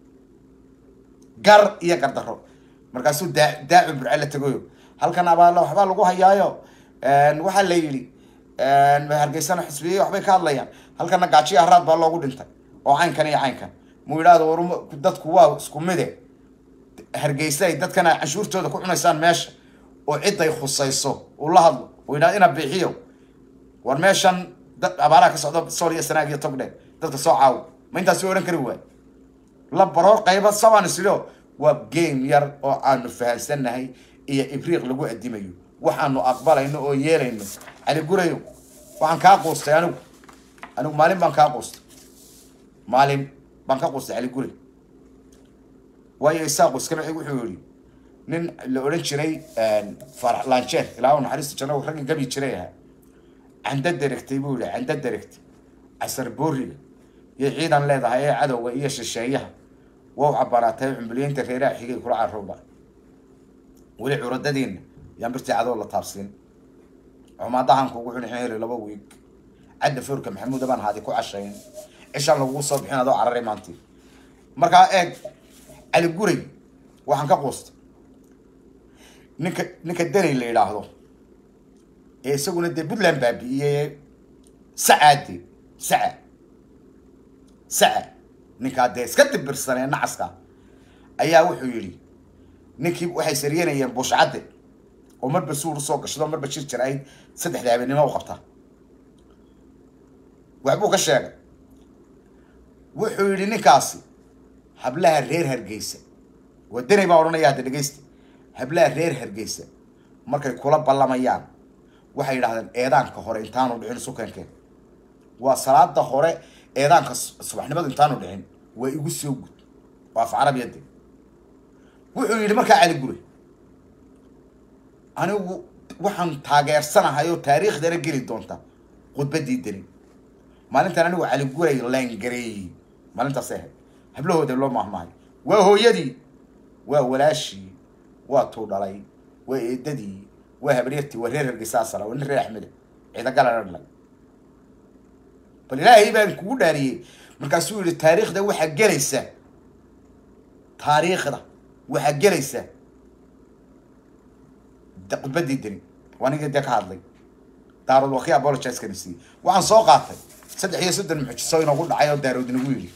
gar iyo gardarro markaasuu daa daacu burce la tegayo halkan abaala waxbaa lagu hayaayo waxaa la yidhi hargeysana xisbiye waxbay ka hadlayaan halkana gaajiya haraad baa loogu dhintay oo caynkan iyo caynkan muu yidhaahdo war dadku waa isku mide hargeysa ay dadkana canshuurtooda ku cunaysaan meesha oo ciday khusayso uu la hadlo uu yidhahdo ina bixiyo war meeshan dad abaaraha ka socda sool iyo sanaag iyo togdhe dadka soo caawo ma intaasi odhan kari waay la baroor qayba sabaan isilo waa game yar oo aanu fahansannahay iyo ibriiq lagu adimayo waxaanu aqbalayno oo yeelayno cali gurayo waxaan kaa quustay anigu anigu maalin baan kaa quustay maalin baan ka quustay cali guray waayo isaaqu iskana wuxuu yihi nin la odhan jiray farax lanjeer ilaa u naxariista janno ragga gabi jiray ahaa canda deregtay buu yihi canda deregtay casar booriga iyo ciidan leedahay ee cadowga iyo shisheeyaha waa cabaraatay cumbuliyeynta reeraha xigay kula carowda weli curadadiina yaan birtii cadow la taabsiin cumaadahan kugu cuni heli laba wiig cadda foorka maxamuud baan haadi ku cashayn cishaan lagugu soo bixin adoo cararay maantii markaa eeg cali guray waxaan ka quustay ninka ninka danay la yidhaahdo ee isaguna dee puntland baabi'iyey sacaade saca saca ninkaa dee iska dibirsanee nacaska ayaa wuxuu yidhi ninkii waxay saryanayeen bushcadde oo marba suur usoo gashado marba jir jir ayd saddexda habeenimo u qabtaa waxbuu ka sheegay wuxuu yidhi ninkaasi hablaha reer hargeysa waa danay baa odhanaya hadda dhegeysta hablaha reer hargeysa markay kula ballamayaan waxay yidhahdeen eedaanka hore intaanu dhicin sukankeen waa salaada hore eedaanka subaxnimadu intaanu dhicin waa igu soo gud waa af carabiyade wuxuu yidhi markaa cali gure anigu waxaan taageersanahay oo taariikhdana geli doonta khudbadii deni maalintan anigu cali guray laangareeyey maalintaasay ahayd hablahooda loo maahmaahay waa hooyadii waa walaashii waa tuu dhalay waa eedadii waa habaryartii waa reer hargeysa asala waa nin reer axmeda ciidagalan dhalay bal ilaahay baan kugu dhaariyey markaasuu yihi taariikhda waxaa gelaysa taariikhda waxaa gelaysa khudbadii deni waa ninka dee ka hadlay daarood waa kii apologize-kana siiyey waxaan soo qaatay saddex iyo soddon muxjiso inagu dhacay oo daarood inagu yidhi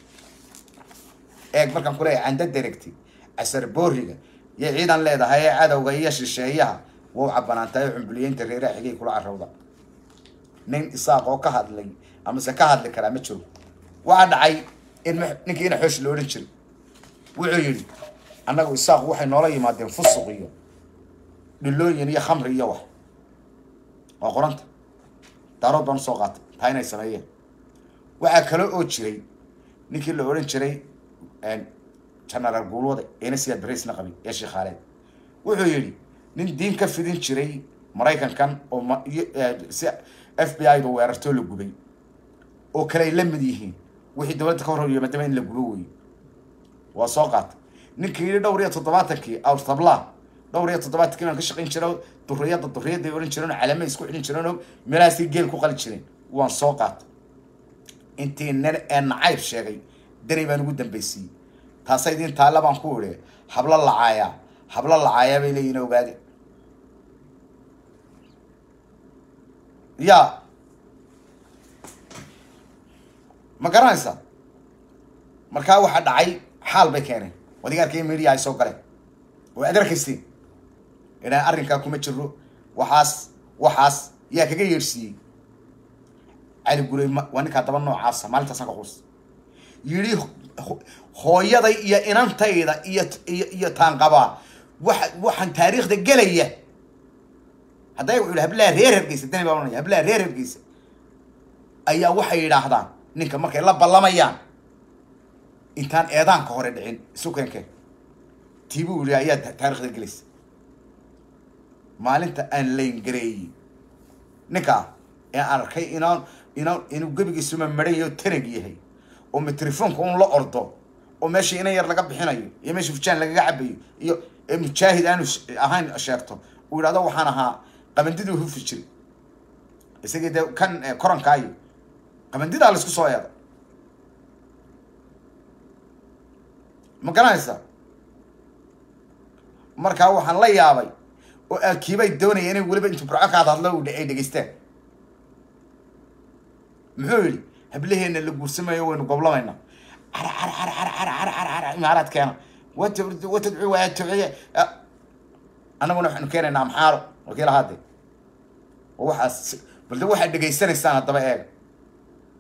eeg markaan kuleeyahay canda deregti casar booriga iyo ciidan leedahay ee cadowga iyo shisheeyaha waa u cabanaantahay cumbuliyeynta reeraha xigay kula carowda nin isaaq oo ka hadlay amase ka hadli karaa ma jiro waxaa dhacay in ninkii ina xoosh la odhan jiray wuxuu yidhi annagu isaaqu waxay noola yimaadeen fusuq iyo dhilooyin iyo khamri iyo wax waa qoranta daarood baan usoo qaatay taa inay sameeyeen waxaa kale oo jiray ninkii la odhan jiray genaraal guulwade eena siyaad baraysna qabay ee sheekhaaleed wuxuu yidhi nin diin ka fidin jiray maraykankan oo si f b i da weerartoo la gubay oo kale ay la mid yihiin wixii dowladda ka hor yimaadaba in la gubo weeye waa soo qaatay ninkii yidhi dhowr iyo toddobaatankii awrtabla dhowr iyo toddobaatankii baan ka shaqayn jiro duriyadda duriyadday odhan jireen oo calame isku xidhin jireen oo meelahaasay geel ku qali jireen waan soo qaatay intii nin ee nacayb sheegay danay baan ugu dambaysiiyey taasa idin taalla baan ku idhi hablo lacaayaa hablo lacaayaa bay leeyihin ogaade ya ma garanaysaa markaa waxaa dhacay xaal bay keeneen wadigaarkii media ay soo galeen oo aad arkayseen inaan arrinkaa kuma jiro waxaas waxaas yaa kaga yeedhsiiyey cali gurey waa ninkaa daba noocaasa maalintaasaan ka quus yidhi hooyaday iyo inantayda iyo iyo iyo taanqabaa waxa waxaan taariikhda gelaya hadday wuxuu yihi hablaha reer hargeysa dani baa ohanaya hablaha reer hargeysa ayaa waxay yidhaahdaan ninka markay la ballamayaan intaan eedaanka hore dhicin sukankeen tiibuu yihi ayaa taarikhda gelaysa maalinta aan layngareeyey ninkaa ee aan arkay inaan inaan inuu gebigiisuma maran yaho tanag yahay oo mitelefoonka un la ordo oo meeshii inan yar laga bixinayo iyo meeshii fujaan lagaga cabayo iyo mujaahid aanu ahayn sheegto uu yidhahdo waxaan ahaa qabandiduu hufi jiray isagii dee kan korankaayo qabandidaa laisku soo eedo ma garanaysaa markaa waxaan la yaabay oo aakiibay doonaya inay weliba intuu burco ka hadhadlo ay dhegeystaan muxuu yidhi hablaheena la guursamayo waynu goblamaynaa cara cara cara cara cara cara cara cara imaaraadkeena wata watadcu waa tuciye annaguna waxaanu keenaynaa amxaaro wakiil ahaade oo waxaas balde waxaad dhegaysanaysaan haddaba eega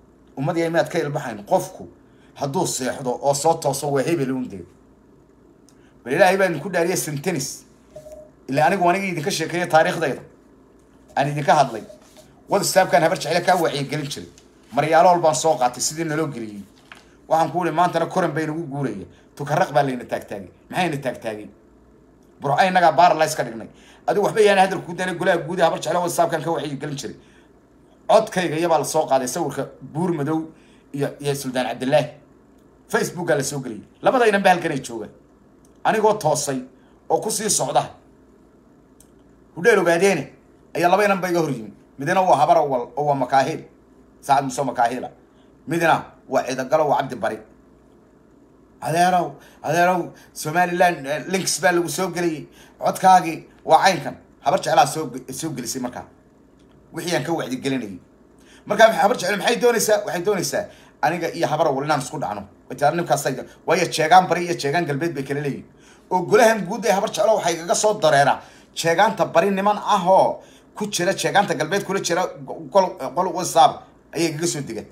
ummad iyo miyaad ka ilbaxayn qofku hadduu seexdo oo soo tooso waa hebel undeed bal ilaahay baan idinku dhaariya sentenis ilaa anigu aniga idinka sheekeeya taariikhdayda aan idinka hadlay whatsappkan habar jecle kaa wacyigelin jiray maryaalool baan soo qaatay sidii naloo geliyey waxaan ku uri maantana koran bay nagu guuraya tukaraq baa layna taagtaagay maxayna taagtaagay burco innagaa baaralays ka dhignay adigu waxba yaana hadalku dana golaha guud ee habar jecle whatsappkan ka wacyigelin jiray codkayga iyabaa la soo qaaday sawirka buur madow iyo iyo suldaan cabdillaahi facebookaa la soo geliyay labada inan ba halkanay joogaan anigoo toosay oo kusii socda hudheel ogaadeene ayaa laba inan ba iga hor yimi midna waa habar awal oo waa makaahil saacad muso makaahila midna waa ciidagalo waa cabdi bari adeerow adeerow somaliland links baa lagu soo geliyey codkaagii waa caynkan habar jeclaa soo soo gelisay markaa wixii aan ka wacdigelinayay markaa habar jecel maxay doonaysaa waxay doonaysaa aniga iyo habar awal inaan isku dhacno nimkaas waayo jeegaan bari iyo jeegaan galbeed bay kala leeyihin oo golahan guud ee habar jeclo waxay kaga soo dareeraa jeegaanta bari niman ah oo ku jira jeegaanta galbeed kula jira qol qol whatsapp ayay kaga soo degaan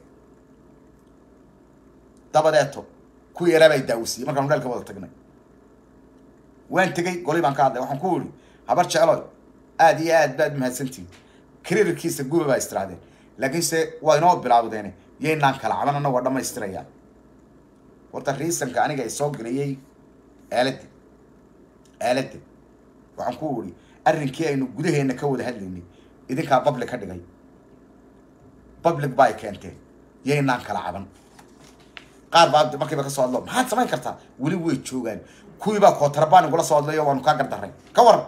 dabadeeto kuwii yaraa baa daawisiiyey markaan hudheelka wada tagnay waan tegey goli baan ka hadlay waxaan ku iri habar jecloy aada iyo aad baad mahadsantihin kariirkiisa guba baa istirahdeen laakiinse waa inoo bilaawdeene yaynaan kala cabanana waa dhamaystirayaan horta riisanka aniga soo geliyey aalada aalada waxaan ku iri arrinkii aynu gudaheena ka wada hadlaynay idinkaa public ka dhigay public ba ay keenteen yaynaan kala caban qaar baa markiiba ka soo hadlo maxaad samayn kartaa weli way joogaan kuwii baa kootarabaan igula soo hadlayo waanu kaa gardaray ka waran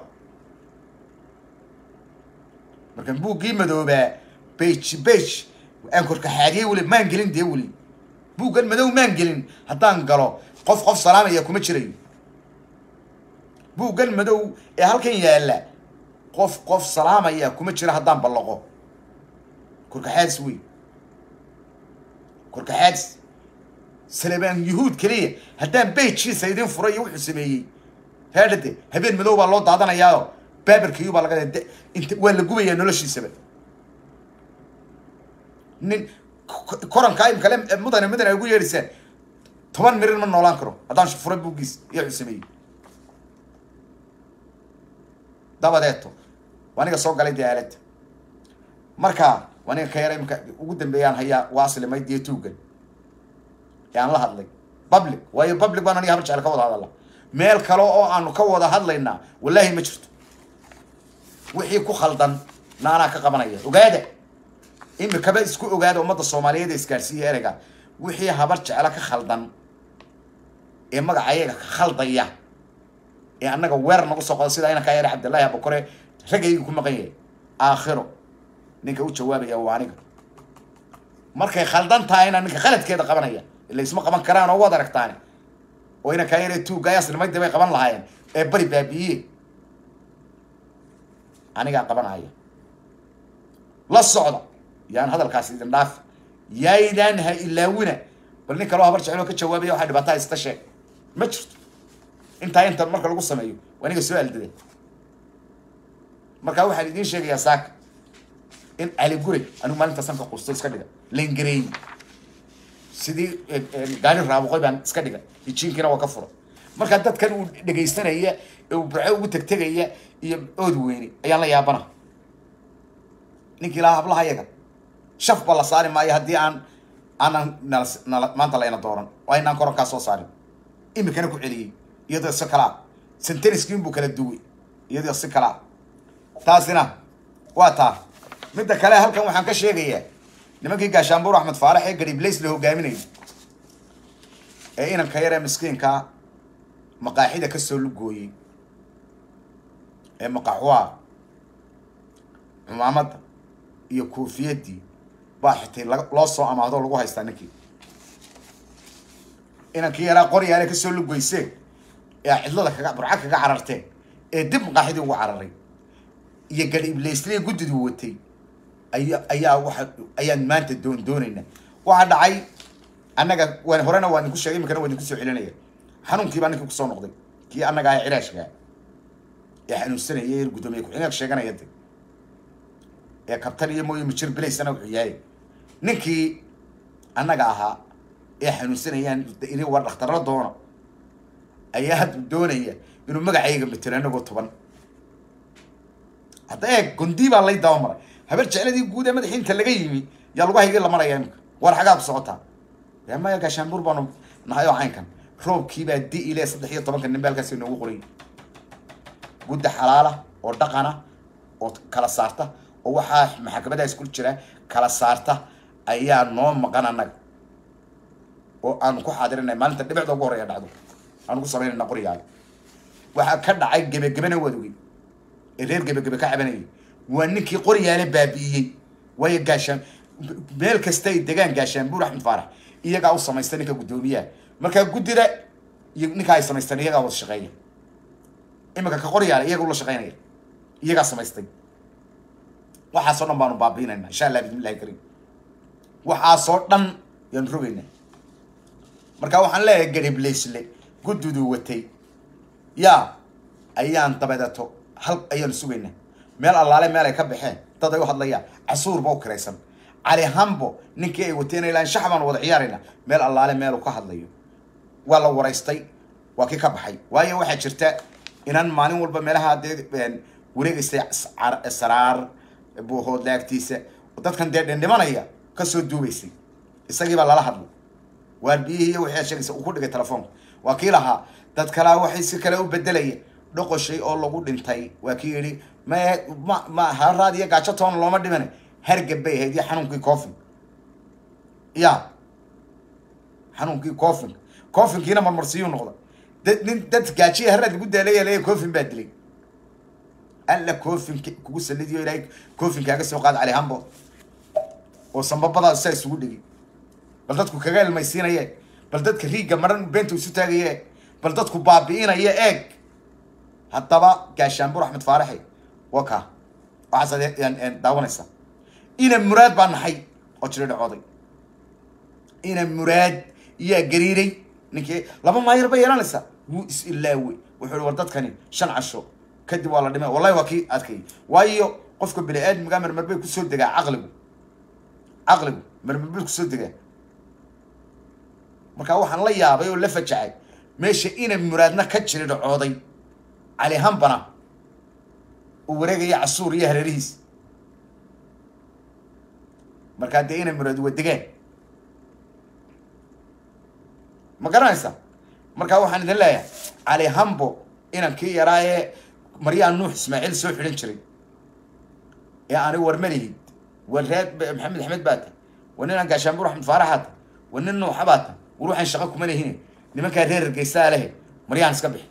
markaan buuggii madoobaa bage bage aan korkaxaadiyey weli maan gelin dee weli buuggan madow maan gelin haddaan galo qof qof salaamaya kuma jirayo buuggan madow ee halkan yaalla qof qof salaamaya kuma jira haddaan ballaqo korkaxaadis wey korkaxaadis salebaan yuhuud keliya haddaan beyjiisa idin furay iyo wuxuu sameeyey heedhade habeen madow baa loo daadanayaao baabarkiyu baa laga int waa la gubayaa noloshiisaba nin korankaa imkale mudane mudane ay ugu yeedhisaan toban mirir ma noolaan karo haddaan fura buuggiis iyo wuxuu sameeyey dabadeeto waa aniga soo galay dee aalada marka waa aniga ka yara imka ugu dambeeyaan hayaa waa aslimay dee tuugan ee aan la hadlay public waayo public baan aniga habar jecel ka wada hadalla meel kale oo aanu ka wada hadlaynaa wallaahi ma jirto wixii ku khaldan na anaa ka qabanaya ogaada imikaba isku ogaada ummadda soomaaliyeed ee isgaarsiiya ereyga wixii habar jecla ka khaldan ee magaca ayaga ka khaldaya ee annaga weerar nagu soo qoda sida inankaa yare cabdillahi abakore raggayga ku maqan yahay aakhiro ninka u jawaabaya waa aniga markay khaldan tahayna ninka khaladkeeda qabanaya ila isma qaban karaan oo waad aragtaane oo inankaa yare tuugaayaas nimadii bay qaban lahaayeen ee bari baabi'iye anigaa qabanaya la socda yaan hadalkaas idin dhaaf yaydaan ha ilaawina bal nin kaloo habar jeceloo ka jawaabaya waxaa dhibaataa haysta sheeg ma jirto intaa inta marka lagu sameeyo waa aniga soo aldada markaa waxaan idiin sheegayaa saaka in cali guray anigu maalintaasaan ka qusto iska dhiga langareey sidii gaari raabuqoy baan iska dhiga hijiinkiina waa ka fura markaa dadkan uu dhegaysanaya ee uu burco ugu tegtegaya iyo ood weyne ayaan la yaabana ninkii lahaa hablaha yaga shaf ba la saari maayo haddii aan aanan nala nala maanta layna dooran oo aynaan korankaa soo saarin imikana ku celiyey iyadoo si kalaa senteniskiin buu kala duway iyadoo si kalaa taasina waa taa midda kale halkan waxaan ka sheegayaa nimankii gaashaanbuur axmed faarax ee gariblays la hogaaminayay ee inanka yaree miskiinkaa maqaaxida kasoo lugooyey ee maqaxwaa cumaamadda iyo koofiyadii baa xitay loo soo amaahdo lagu haystaa ninkii inankii yaraa qoryaale kasoo lugoyseen ee cidlada kaga burca kaga cararteen ee dib maqaaxidii ugu cararay iyo gadhi iblaysliya guddiduu watay aya ayaa waa ayaan maanta doon doonaynaa waxaa dhacay annaga waan horena waa idinku sheegay imikana waa idinku soo celinaya xanuunkii baa ninkii kusoo noqday kii annaga ah ciraashkaa ee xanuunsanaya ee guddoomiye ku-xigeenka sheeganaya de ee kabtan iyo mooye mijir bilaysana wuxuu yahay ninkii annaga ahaa ee xanuunsanayaan ini war dhakhtarla doona ayaa hadda doonaya inuu magacayga matelo anagoo toban hadda eeg gondi baa lay dabamaray habar jecladii guud ee madaxii inta laga yimi yaa lagu hayga la maraya imika war xagaa ku socotaa dee maya gaashaanbuur baanu nahay oo caynkan roobkiibaa di ile saddex iyo tobanka nin ba halkaas inoogu qoray gudda xalaala oo dhaqana oo kala saarta oo waxaa maxkamadaas ku jira kala saarta ayaa noo maqan annaga oo aanu ku xaadirinay maalinta dhibicda ugu horreeya dhacdo aanu ku samaynayna qoryaale waxaa ka dhacay gebagebena waad ogey ee reer gebagebe ka cabanayay waa ninkii qoryaale baabi'iyey waayo gaashaan meel kasta ay degaan gaashaanbuur axmed faarax iyagaa u samaysta ninka guddoomiyaha markaa guddida iyo ninkaa ay samaysteen iyagaa wada shaqeeya iminka ka qoryaale iyaga ula shaqeynaya iyagaa samaystay waxaasoo dhan baanu baabiinayna insha allah bismillahi karim waxaasoo dhan yaanu rogaynaa marka waxaan leeyahay garibleysle guddudu watay yaa ayaan dabadeeto hal ayaanu sugaynaa meel allaale meel ay ka baxeen dad ay u hadlayaan casuurba u kiraysan cali hambo ninkii ay wateen ilaa shax baanu wada ciyaarayna meel allaale meelu ka hadlayo waa la waraystay waa kii ka baxay waayo waxaa jirta inaan maalin walba meelaha dee wareegaystay saraar buuhood laagtiisa dadkan dee dhendhimanaya kasoo duubaysay isagii baa lala hadlay waar biyihii iyo wixii aad sheegaysa uu ku dhigay telefoonka waa kii lahaa dad kalaa waxay si kale u bedelaya dhoqoshay oo lagu dhintay waa kii yidhi ma ma ma haraad iyo gaajo toona looma dhimana hargab bay ahayd iyo xanuunkii coffin ya xanuunkii coffin coffinkiina marmarsiyuu noqda dad nin dad gaajiya haraad lagu daalaya leeya coffin baa dilay alla coffin kugu salidiyo ilaahay coffinkaaga soo qaad cali hambo oo sambabadaas saa isugu dhigi bal dadku kaga ilmaysiinaye bal dadka riigga maran beenta isu taagaye bal dadku baabi'inaya eeg haddaba gaashaanbur axmed faaraxe waa kaa waxaasaad daawanaysaa ina muraad baa naxay oo jiri dhacooday ina muraad yaa gariiray ninkii laba maayar bay yeelanaysaa wuu is ilaawey wuxuu i war dadkani shan casho kadib waa la dhimay wallahi waa kii adkay waayo qofka bini aadmiga marmar bay kusoo degaa caqligu caqligu marmar bay kusoo degaa markaa waxaan la yaabay oo la fajacay meesha ina muraadna ka jiri dhacooday cali hambana uu wareegaya casuur iyo hareerihiis markaa dee ina muraad waa degaan ma garanaysa markaa waxaan idin leeyahay cali hambo inankii yaraa ee maryaa nuux ismaaciil soo xidhan jiray ee ani warmalihid waa reer maxamed axmed baa ta waa ninaan gaashaanbur axmed faaraxaa ta waa nin nuuxa baa ta war waxaan shaqo kuma lehine nimankaa reer hargeysaa lehe maryaan iska bixi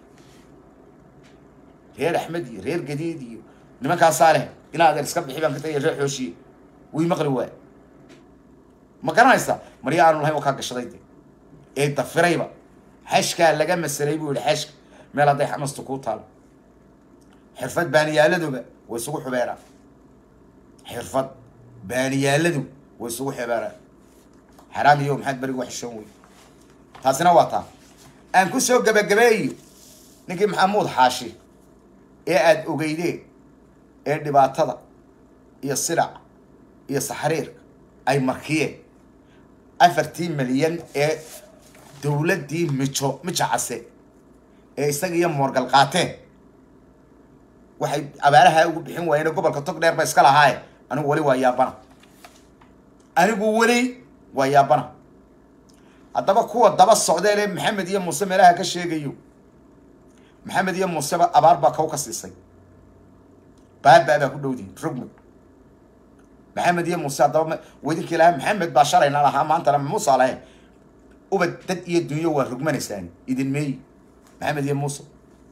reer axmed iyo reer gadiid iyo nimankaasaa leh inaa adeer iska bixi baan ka tagay reer xooshiye wii maqli waay ma garanaysa marya aanu lahayn waa kaa gashaday de ee dafirayba xashkaa laga masalay buu yihi xashka meel hadday xamastu kuu taalo xirfad baaniyaaladuba way isugu xubeeraan xirfad baaniyaaladu way isugu xubeeraan xaraam iyo maxaad beriga wax xishoon wey taasina waa taa aan ku soo gabagabeeyo ninkii maxamuud xaashi ee aada ogeydeen ee dhibaatada iyo silaca iyo saxriirka ay markiyeen afartii milyan ee dawladdii mijo mijo case ee isaga iyo moorgal qaateen waxay abaaraha ugu bixin waayeen oo gobolka tog dheer ba iska lahaaye anigu weli waa yaabana anigu weli waa yaabana haddaba kuwa daba socdeen ee maxamed iyo muuse meelaha ka sheegayo maxamed iyo muuseba abaar baa kaw ka siisay baabaa baa ku dhowdiin rugmi maxamed iyo muuse haddaba wadinkii lahaa maxamed baa shalayna lahaa maantana muuse lahayn ubad dad iyo dunyo waa rugmanaysaan idin meeyi maxamed iyo muuse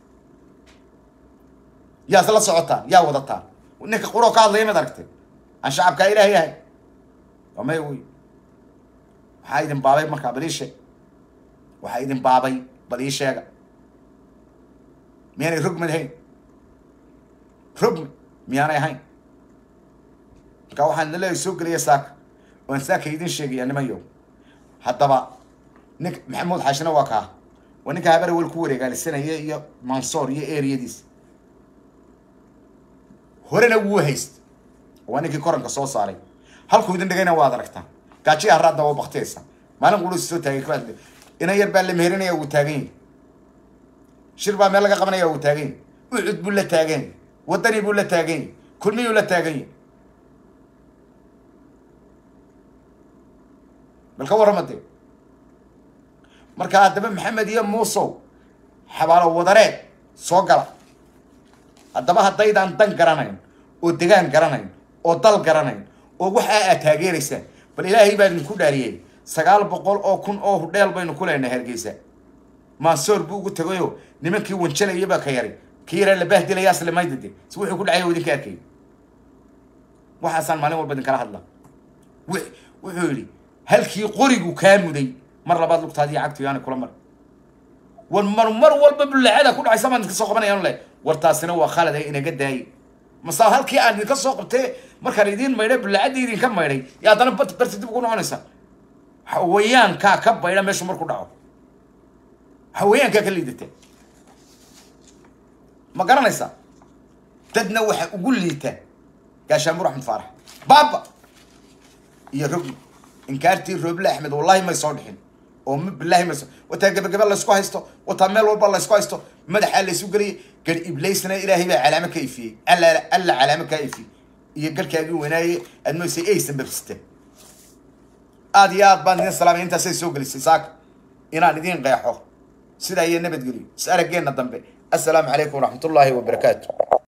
yaas la socotaan yaa wadataan ninka quroo ka hadlaya mad aragtay aan shacabkaa ilaahay ahay waa maya wey waxaa idin baabay markaa bal ii sheeg waxaa idin baabay bal ii sheega miyaanay rugmi ahayn rugmi miyaanay ahayn marka waxaan idin leeyahay soo gelaya saaka waan saaka idin sheegaya nimanyo haddaba nink maxamuud xaashina waa kaa waa ninka habarewel ku wareegaalisanaya iyo mansoor iyo eriyadiisa horena wuu hayst waa ninkii koranka soo saaray halkuu idin dhigayna waad aragtaa gaajiya haraadna waa baktiyaysa maalin qulu soo taagay kaad inan yar baa la meherinaya wuu taagan yahay shir baa meel laga qabanaya uu taagan yahy ucud buu la taagan yahy wadani buu la taagan yahy kulmiyuu la taagan yahy bal ka warrama dee marka haddaba maxamed iyo muusow xabaalo wadareed soo gala haddaba haddaydaan dan garanayn oo degaan garanayn oo dal garanayn oo waxaa aad taageeraysaan bal ilaahay baa idinku dhaariyey sagaal boqol oo kun oo hudheel baynu ku leenahay hargeysa mansoor buu ugu tagayoo nimankii wanjalaya baa ka yaray kii yaraa la bahdilaya slimaydade si wuxuu ku dhacay oo idinka arkay waxaasaan maalin walba idinkala hadla wuxuu yidhi halkii qorigu kaa muday mar labaad lugtaadii cagtu yaani kula mar war mar mar walba bullacada ku dhacaysa baan idinka soo qabanayaan le war taasina waa khalad ee inaga daayay mase halkii aan idinka soo qabtee markaan idiin maydhay bullacadii idinka maydhay ya haddana bat barti dib ugu noqonaysa hawayaankaa ka baydha meeshu marku dhaco hawayaankaa ka liidata ma garanaysaa dadna waxa ugu liita gaashaanbur axmed faarax baaba iyo rogli inkaartii rooble axmed wallahi may soo dhixin oo bilahi may soo wataa gabagaba laysku haysto wataa meel walba laysku haysto madaxaa laysu geliyay gar iblaysna ilaahay baa calaamo ka ifiyey alla alla calaamo kaa ifiyey iyo garkaagii weynaaye aad moysay aysan babsita aada iyo aad baan idin salaamay intaasay soo gelisay saaka inaan idiin qeexo sidaa iyo nabadgeliyo is araggeenna dambe assalaamu calaykum waraxmat ullaahi wabarakaatu